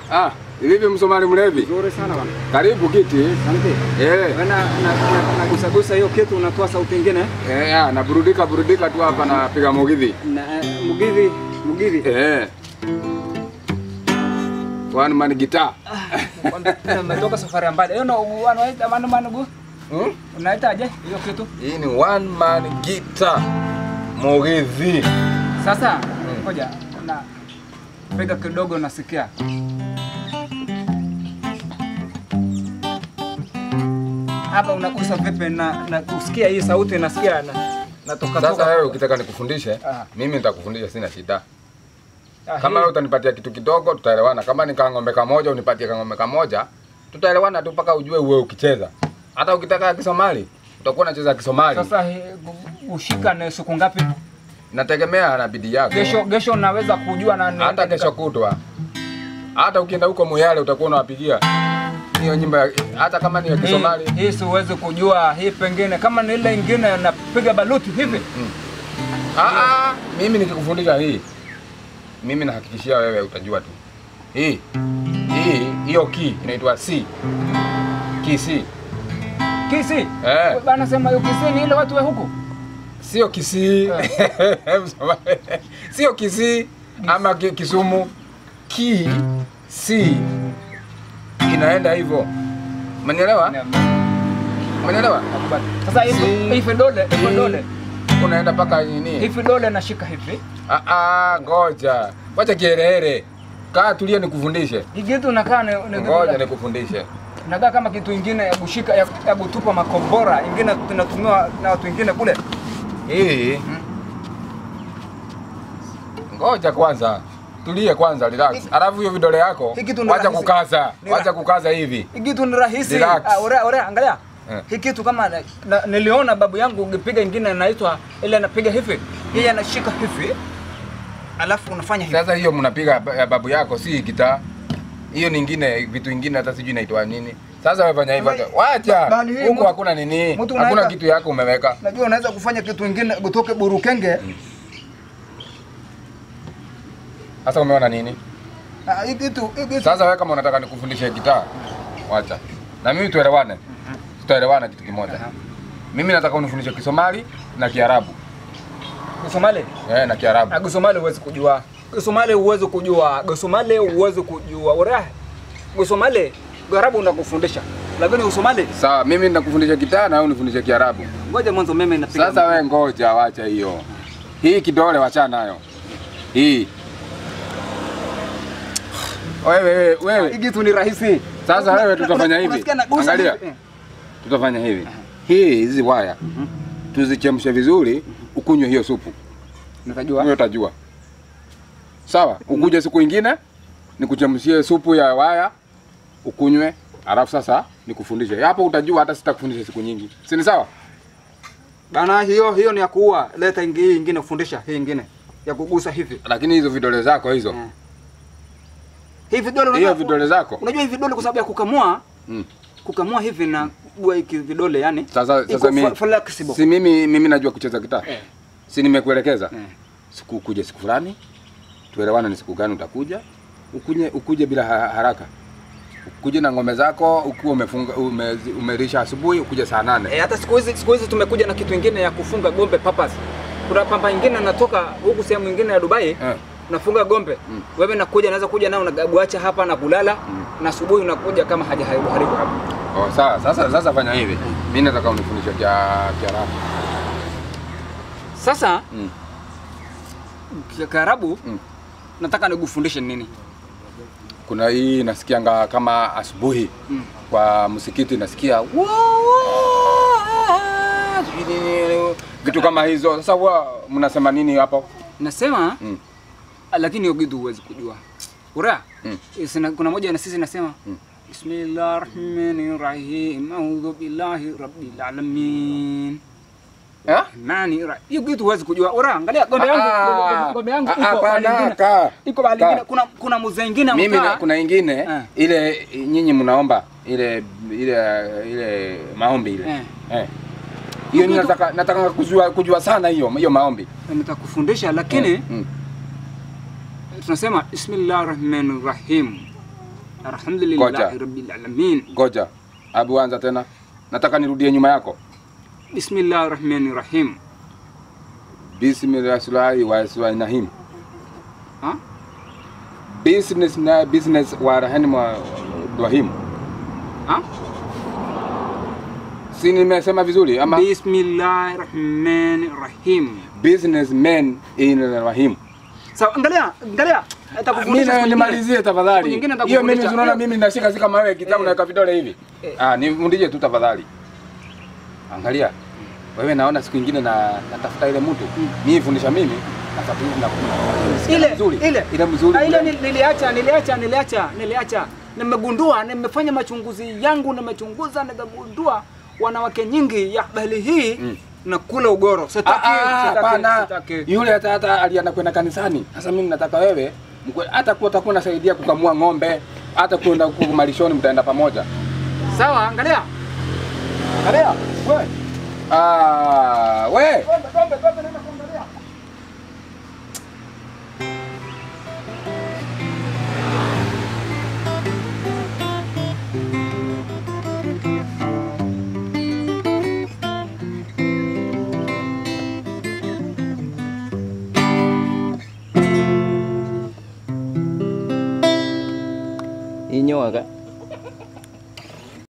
Ah, vipi Msomali mlevi? Nzuri sana bwana. Karibu kiti. Asante. Eh, Wewe na na gusa gusa hiyo kitu unatoa sauti nyingine eh, ah, naburudika burudika tu hapa napiga mugidhi. na mugithi mugithi. Eh. One man guitar. Umetoka safari ya mbali. Hiyo ndo wanaita manu manu gu. Hmm? Unaitaje hiyo kitu? Hii ni one man guitar. Mugidhi. Sasa ngoja na piga kidogo nasikia. Hapa unagusa vipi na na kusikia hii sauti nasikia na natoka Sasa toka. wewe ukitaka nikufundishe, Ah. mimi nitakufundisha sina shida. Ah, Kama hii- wewe utanipatia kitu kidogo tutaelewana. Kama ni kang'ombe kamoja unipatie kang'ombe kamoja, tutaelewana tu mpaka ujue uwe ukicheza. Hata ukitaka Kisomali, utakuwa unacheza Kisomali. Sasa hii, ushika ni siku ngapi? Nategemea na bidii yako. Kesho kesho naweza kujua na ni- hata kesho kutwa, hata ukienda huko Muyale utakuwa unawapigia hiyo nyimbo, ya- hata kama ni ya hii, Kisomali. hii siwezi kujua hii, pengine kama ni ile ingine napiga baluti hivi. Ah, ah, mimi nikikufundisha hii, mimi nahakikishia wewe utajua tu. Hii hii hiyo ki inaitwa C, ki C, Kisi eh, bana, sema hiyo kisi ni ile watu wa huku sio Kisii sio Kisii ama ki- Kisumu, ki C inaenda hivyo, umenielewa? Umenielewa? Nakubali. Sasa hivi Si- hivi dole hivi Hii, dole unaenda mpaka nini? hivi dole nashika hivi Ah, ah, ngoja, wacha kiherehere, kaa tulia, nikufundishe. hii kitu nakaa ni, ni Ngoja nikufundishe. nakaa kama kitu ingine ya kushika ya, ya kutupa makombora ingine tunatumiwa na watu wengine kule. Hii ngoja kwanza, tulie kwanza, relax. Alafu hiyo vidole yako Hii kitu ni wacha rahisi. kukaza, Ni wacha ra- kukaza hivi. Hii kitu ni rahisi. Relax. Ah, ore, ore, angalia. Eh. Hii kitu kama na, na, niliona babu yangu ukipiga ingine inaitwa ile anapiga hivi. Yeye anashika hivi. Alafu unafanya hivi. Sasa hiyo mnapiga ba- ya babu yako, si gitaa. Hiyo nyingine, vitu vingine hata sijui inaitwa nini. Sasa wewe fanya hivyo, Bali- wacha bali hii huko, mtu- hakuna nini, mtu hakuna unaweka- kitu yako umeweka. Najua unaweza kufanya kitu ingine kutoke burukenge. Sasa umeona nini? Ah, hii kitu hii kitu Sasa wewe kama unataka nikufundishe gitaa, wacha na mimi tuelewane, tutaelewana kitu kimoja. Mimi nataka unifundishe Kisomali na Kiarabu Kisomali. eh, na Kiarabu. Ah, Kisomali huwezi kujua. Kisomali huwezi kujua. Kisomali huwezi kujua. Ore. Kisomali Kiarabu unakufundisha. Lakini Kisomali Sawa, mimi nakufundisha gitaa na wewe unifundishe Kiarabu. ngoja mwanzo mimi napiga. Sasa wewe ngoja, wacha hiyo. Hii kidole wachana nayo. Hii. Wewe wewe hii wewe. kitu ni rahisi. Sasa wewe Una- tutafanya una- hivi. unasikia nagusa Angalia. hivi? Eh. Tutafanya hivi. Hii hizi waya. Tuzichemshe vizuri, ukunywe hiyo supu. Nitajua. Wewe utajua. Sawa, ukuje siku ingine nikuchemshie supu ya waya ukunywe, alafu sasa nikufundishe. Hapo utajua hata sitakufundisha siku nyingi. Si ni sawa? Bana, hiyo hiyo ni ya kuua. Leta ingi- hii ingine fundisha, hii ingine ya kugusa hivi. Lakini hizo vidole zako hizo. Eh. Hii vidole Hiyo unajua- vidole zako. Unajua hii vidole kwa sababu ya kukamua, Mm. kukamua hivi na kuwa hiki vidole yani. Sasa iko sasa mimi fle- flexible. si mimi mimi najua kucheza gitaa. Eh. Si nimekuelekeza. Eh. Siku kuja siku fulani. Tuelewane ni siku gani utakuja. Ukuje ukuje bila ha- haraka. Ukuje na ngome zako ukiwa umefunga ume, umerisha asubuhi ukuje saa nane. Eh, hata siku hizi siku hizi tumekuja na kitu ingine ya kufunga gombe papas. Kuna pamba ingine natoka huku sehemu nyingine ya Dubai. Eh. Nafunga gombe. Mm. Wewe nakuja naweza kuja nao unabuacha hapa na kulala Mm. na asubuhi unakuja kama hajaharibu haribu. Oh, sawa. Sasa sasa fanya hivi. Mimi nataka unifundishe kia Kiarabu. Sasa Mm. kia- Kiarabu Mm. nataka nikufundishe nini? Kuna hii nasikianga kama asubuhi Mm. kwa msikiti nasikia "Wa- wa- sijui nini, vitu kama hizo. Sasa huwa mnasema nini hapo? Nasema Mm. lakini hiyo kitu huwezi kujua. Ura? Mm. Sina, kuna moja na sisi nasema Mm. Bismillahirrahmanirrahim. A'udhu billahi rabbil alamin. Eh? Nani ra? Hiyo kitu huwezi kujua. Ura, angalia gombe yangu, Ah, gombe- gombe yangu ah, iko hapana, mahali ingine. kaa, Iko mahali kaa. ingine. Kuna kuna mzee ingine Mimi na, amekaa. kuna ingine Eh. ile nyinyi mnaomba ile ile ile maombi ile. Eh. Eh. Hiyo ni Kitu- nataka nataka kujua kujua sana hiyo hiyo maombi. Nitakufundisha lakini Mm. tunasema Bismillahirrahmanirrahim. alhamdulillahi Ngoja. rabbil alamin Ngoja. Abu anza tena. Nataka nirudie nyuma yako. bismillahir rahmanir rahim Bismillahirrahmanirrahim. ha Business na business wa rahani wa Ibrahim. ha Si nimesema vizuri ama bismillahir rahmanir rahim businessman in Rahim. sawa angalia angalia Mimi atakufundisha na siku nyingine. nimalizie Siku tafadhali. nyingine Hiyo mimi nitakufundisha. unaona mimi nashika si kama wewe kitabu Eh. naweka vidole hivi. Eh. Ah, nifundishe tu tafadhali. Angalia. Wewe naona siku nyingine na natafuta ile mtu. Mimi fundisha mimi natafuta na ile mzuri. ile Ile mzuri. Ah, ile ule. nil- niliacha niliacha niliacha niliacha nimegundua nimefanya machunguzi yangu nimechunguza nikagundua wanawake nyingi ya bali hii Mm. na kula ugoro Ah, sitaki ah, sitaki hapana. sitaki Yule hata hata alienda kwenda kanisani. Sasa mimi nataka wewe mkwe- hata kuwa utakuwa unasaidia kukamua ng'ombe, hata kwenda huko malishoni mtaenda pamoja. sawa angalia angalia wewe Ah, we. Gombe, gombe, gombe, nenda kuangalia. inyoa ka